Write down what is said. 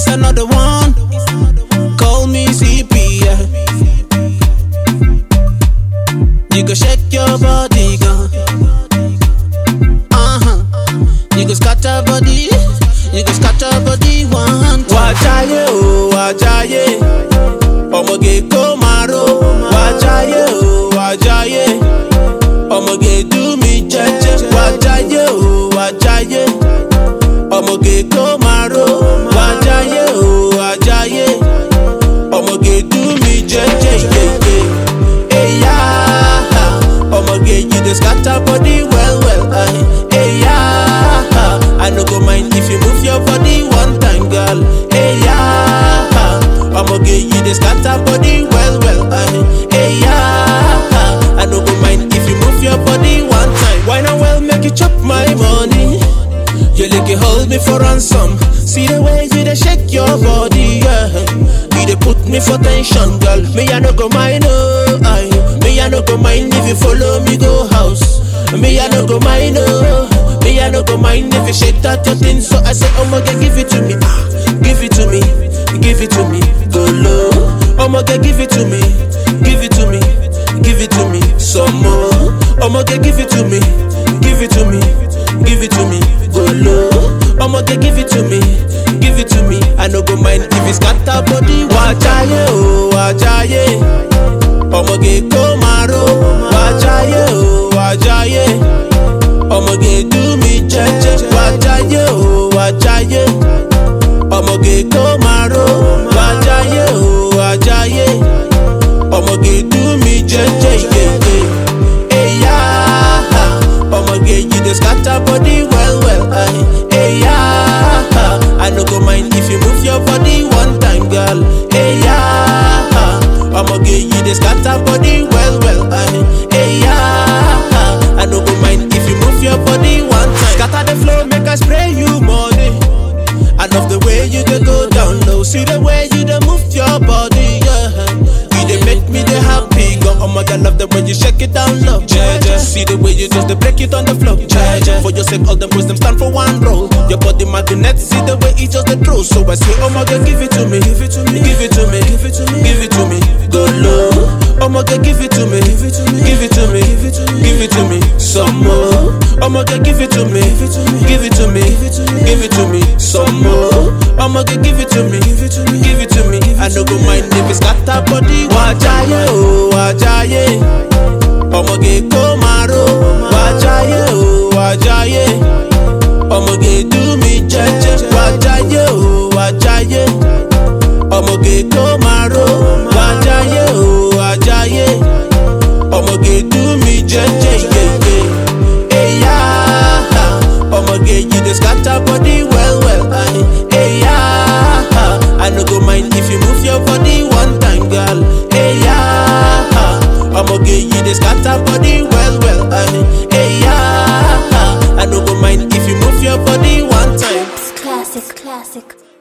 another one. Call me CP. Yeah. You go shake your body, girl. Uh huh. You go scatter body. You go scatter body one time. Wajaye oh wajaye, ọmọge kó maro. Wajaye oh wajaye, ọmọge do mi jẹ́jẹ́. Wajaye oh wajaye, ọmọge kó maro. Wajaye oh wajaye, ọmọge do mi jẹ́jẹ́. yeye. Eya, ọmọge you dey scatter body well well. aye. Eya, I no go mind if you move your body one time, girl. Eya, ọmọge you dey scatter body well well. aye. Eya, I no go mind if you move your body one time. Why not well make you chop my money? You like hold me for ransom. See the way you dey shake your body, yeah. You dey put me for tension, girl. Me I no go mind, oh, aye. Me I no go mind if you follow me go house. Me I no go mind, oh. Me I no go mind if you shake that your thing. So I say, Omoge, give it to me, ah, give it to me, give it to me, go low. Omoge, give it to me, give it to me, give it to me, some more. Omoge, give it to me, give it to me, give it to me, go low. Omoge, give it to me, give it to me. I no go mind if it's scatter body. Wajaye, oh, wajaye. Ọmọge kó maro. Wajaye, oh, wajaye. Ọmọge do mi jẹ́jẹ́. Wajaye, oh, wajaye. Ọmọge kó maro. Wajaye, oh, wajaye. Ọmọge do mi jẹ́jẹ́. yeye. Eya, ọmọge you dey scatter body well well. aye. Eya, I no go mind if you move your body one time, girl. Eya, ọmọge you dey scatter body well well. aye. Eya, I no go mind if you move your body one time. Scatter the flow, make I spray you money. I love the way you dey go down low. See the way you dey move your body, yeah. You dey make me dey happy, girl. Oh my God, love the way you shake it down low. Jaja. See the way you just dey break it on the floor. Jaja. For your sake, all them boys them stand for one role. Your body magnet, see the way it just dey throw. So I say, oh my God, give it to me, give it to me, give it to me, give it to me, give it to me. Go low. Oh my God, give it to me, give it to me, give it to me, give it to me, give it to me. Some more. Oh my God, give it to me, give it to me, give it to me, give it to me. Some more. Oh my God, give it to me, give it to me, give it to me. I no go mind if it's scatter body. Wajaye, oh, wajaye. Ọmọge kó maro. Wajaye, oh, wajaye. Ọmọge do mi jẹ́jẹ́. Wajaye, oh, wajaye. Ọmọge kó maro. Wajaye, oh, wajaye. Ọmọge do mi jẹ́jẹ́. yeye. Eya, ọmọge you dey scatter body well well. aye. Eya, I no go mind if you move your body one time, girl. Eya, ọmọge you dey scatter body well well. aye. Eya, I no go mind if you move your body one time. It's classic, classic.